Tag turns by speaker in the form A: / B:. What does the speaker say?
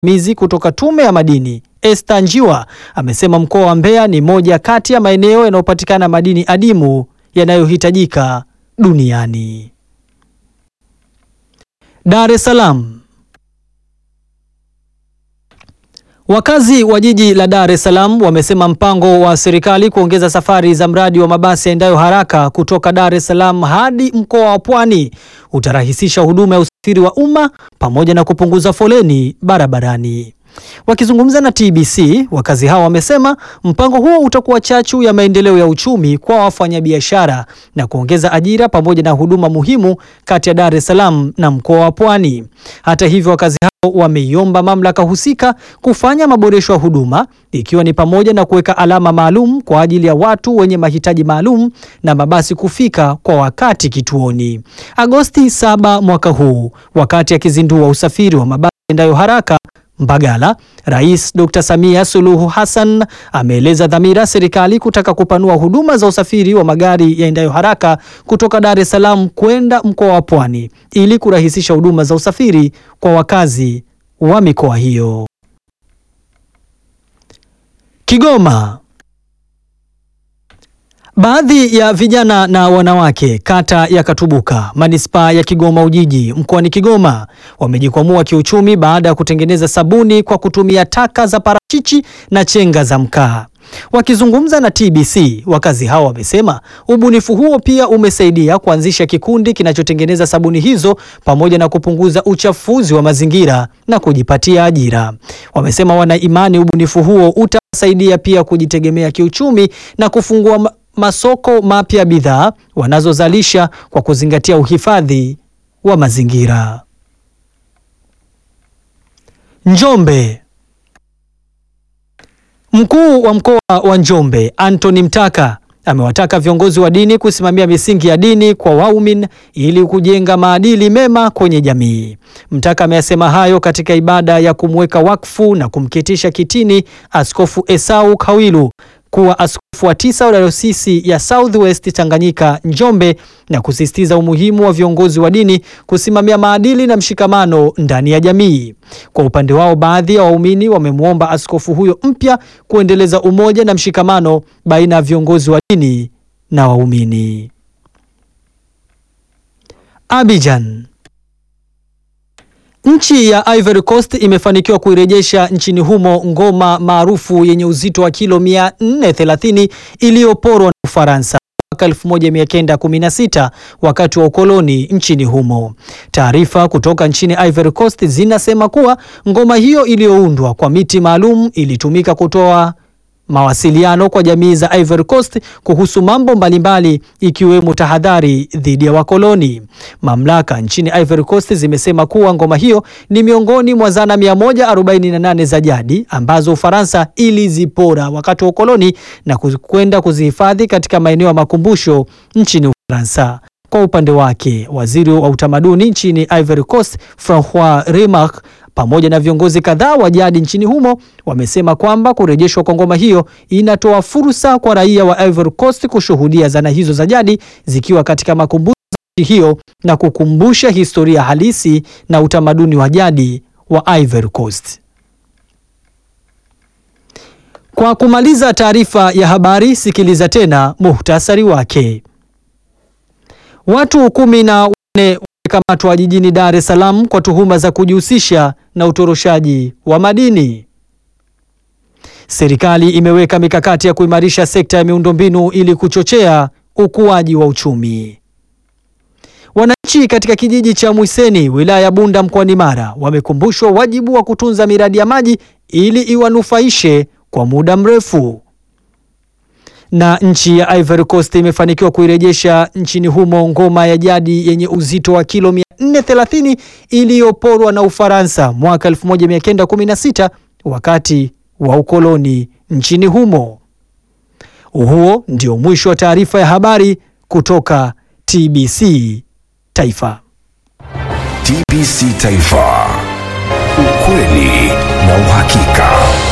A: mizi kutoka Tume ya Madini Esther Njiwa amesema mkoa wa Mbeya ni moja kati ya maeneo yanayopatikana madini adimu yanayohitajika duniani. Dar es Salaam. Wakazi wa jiji la Dar es Salaam wamesema mpango wa serikali kuongeza safari za mradi wa mabasi yaendayo haraka kutoka Dar es Salaam hadi mkoa wa Pwani utarahisisha huduma ya usafiri wa umma pamoja na kupunguza foleni barabarani. Wakizungumza na TBC, wakazi hao wamesema mpango huo utakuwa chachu ya maendeleo ya uchumi kwa wafanyabiashara na kuongeza ajira pamoja na huduma muhimu kati ya Dar es Salaam na mkoa wa Pwani. Hata hivyo, wakazi hao wameiomba mamlaka husika kufanya maboresho ya huduma ikiwa ni pamoja na kuweka alama maalum kwa ajili ya watu wenye mahitaji maalum na mabasi kufika kwa wakati kituoni. Agosti 7 mwaka huu, wakati akizindua usafiri wa mabasi yaendayo haraka Mbagala, Rais Dr. Samia Suluhu Hassan ameeleza dhamira serikali kutaka kupanua huduma za usafiri wa magari yaendayo haraka kutoka Dar es Salaam kwenda mkoa wa Pwani ili kurahisisha huduma za usafiri kwa wakazi wa mikoa hiyo. Kigoma. Baadhi ya vijana na wanawake kata ya Katubuka manispaa ya Kigoma Ujiji mkoani Kigoma wamejikwamua kiuchumi baada ya kutengeneza sabuni kwa kutumia taka za parachichi na chenga za mkaa. Wakizungumza na TBC, wakazi hao wamesema ubunifu huo pia umesaidia kuanzisha kikundi kinachotengeneza sabuni hizo pamoja na kupunguza uchafuzi wa mazingira na kujipatia ajira. Wamesema wana imani ubunifu huo utasaidia pia kujitegemea kiuchumi na kufungua masoko mapya ya bidhaa wanazozalisha kwa kuzingatia uhifadhi wa mazingira. Njombe. Mkuu wa mkoa wa Njombe Anthony Mtaka amewataka viongozi wa dini kusimamia misingi ya dini kwa waumini ili kujenga maadili mema kwenye jamii. Mtaka ameyasema hayo katika ibada ya kumweka wakfu na kumketisha kitini Askofu Esau Kawilu kuwa askofu wa tisa wa dayosisi ya Southwest Tanganyika Njombe na kusisitiza umuhimu wa viongozi wa dini kusimamia maadili na mshikamano ndani ya jamii. Kwa upande wao, baadhi ya waumini wamemwomba askofu huyo mpya kuendeleza umoja na mshikamano baina ya viongozi wa dini na waumini. Abidjan. Nchi ya Ivory Coast imefanikiwa kuirejesha nchini humo ngoma maarufu yenye uzito wa kilo 430 iliyoporwa na Ufaransa mwaka 1916 wakati wa ukoloni nchini humo. Taarifa kutoka nchini Ivory Coast zinasema kuwa ngoma hiyo iliyoundwa kwa miti maalum ilitumika kutoa mawasiliano kwa jamii za Ivory Coast kuhusu mambo mbalimbali ikiwemo tahadhari dhidi ya wakoloni. Mamlaka nchini Ivory Coast zimesema kuwa ngoma hiyo ni miongoni mwa zana 148 za jadi ambazo Ufaransa ilizipora wakati wa ukoloni na kwenda kuzihifadhi katika maeneo ya makumbusho nchini Ufaransa. Kwa upande wake, waziri wa utamaduni nchini Ivory Coast Francois Remarque pamoja na viongozi kadhaa wa jadi nchini humo wamesema kwamba kurejeshwa kwa ngoma hiyo inatoa fursa kwa raia wa Ivory Coast kushuhudia zana hizo za jadi zikiwa katika makumbusho ya nchi hiyo na kukumbusha historia halisi na utamaduni wa jadi wa Ivory Coast. Kwa kumaliza taarifa ya habari, sikiliza tena muhtasari wake. Watu kumi na wanne wamekamatwa jijini Dar es Salaam kwa tuhuma za kujihusisha na utoroshaji wa madini. Serikali imeweka mikakati ya kuimarisha sekta ya miundombinu ili kuchochea ukuaji wa uchumi. Wananchi katika kijiji cha Mwiseni, wilaya ya Bunda mkoani Mara, wamekumbushwa wajibu wa kutunza miradi ya maji ili iwanufaishe kwa muda mrefu. Na nchi ya Ivory Coast imefanikiwa kuirejesha nchini humo ngoma ya jadi yenye uzito wa kilo 430 iliyoporwa na Ufaransa mwaka 1916 wakati wa ukoloni nchini humo. Huo ndio mwisho wa taarifa ya habari kutoka TBC Taifa.
B: TBC Taifa. Ukweli na uhakika.